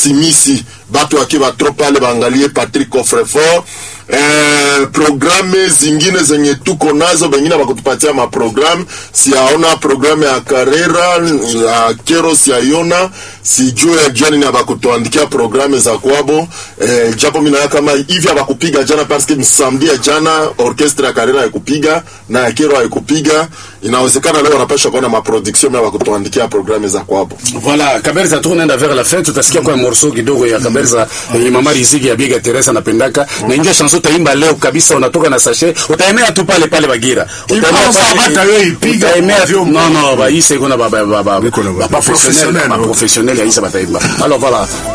simisi batu akiwa tro pale baangalie Patrick Coffrefort eh, programe zingine zenye tuko nazo, bengine bakutupatia maprogramu. Siaona programu ya Karera ya Kero, siaiona sijue ya jani na bakutuandikia programu za kwabo eh, japo mina kama hivi abakupiga jana parce que msamedi ya jana orchestre ya Karera haikupiga na ya Kero haikupiga. Inawezekana leo wanapasha kuona maproduction ya bakutuandikia programu za kwabo. Voilà, Kaberza tunaenda vers la fin, tutasikia kwa morceau kidogo ya Kaberza yenye mama Riziki ya Biga Teresa anapendaka na ingia chanson utaimba leo kabisa, unatoka na sachet, utaemea tu pale pale Bagira, utaemea Ipanza bata wewe ipiga utaemea kwa vyombo. non non, ba ise kuna ba ba ba ba Biko na ba- ba professionnel professionnel, ba no? professionnel ya isa bataimba. Alors voilà,